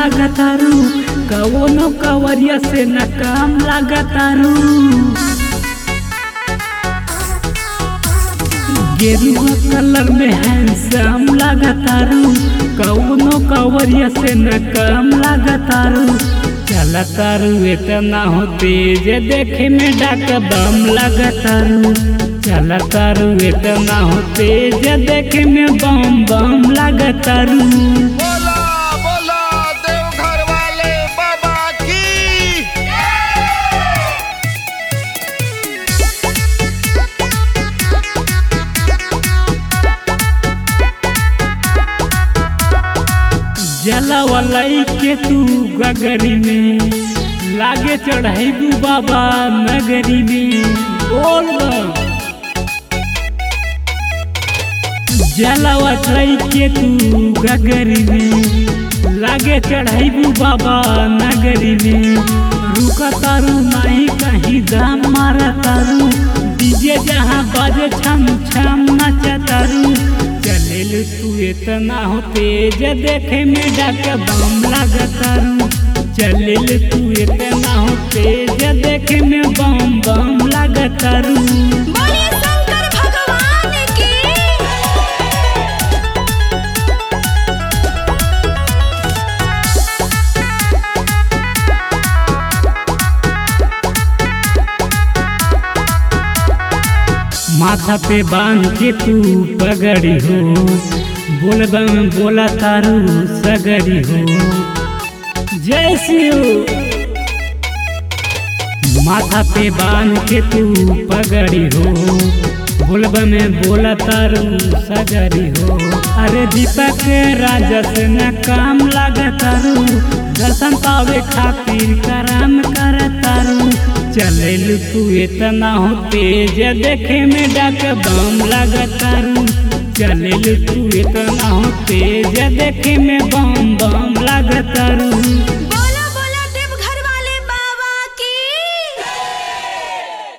लागतारू कवनो कवरिया से न काम लागतारू गेरुआ कलर में हैंडसम लागतारू कवनो कवरिया से न काम लागतारू चलतारू इतना हो तेज देखे में डाक बम लागतारू चलतारू इतना हो तेज देखे में बम बम लागतारू बोला बोला देवघर वाले बाबा की जलवलई के तू गगरी में लागे चढ़ाई बाबा नगरी में बोल बम। जलवलई के तू गगरी में लागे चढ़ाई बाबा नगरी में रुका तारू नहीं कहीं दाम मारा तारू डीजे जहाँ बाजे छम छम नचा तारू चलेल तू इतना हो तेज देखे में डाक बम लागतारू चलेल तू इतना हो तेज देखे में बम बम लागतारू बोलिए शंकर भगवान की माथा पे बांध के तू पगड़ी हो बोल बम बोला तारू सगड़ी हो जय शिव माथा पे बांध के तू पगड़ी हो बोलब में बोला तारू सगरी हो अरे दीपक राजा से न काम लागतारू दर्शन पावे खातिर करम करतारू चलेल तू इतना हो तेज देखे में डाक बम लागतारू चलेल तू इतना हो तेज देखे में बम बम लागतारू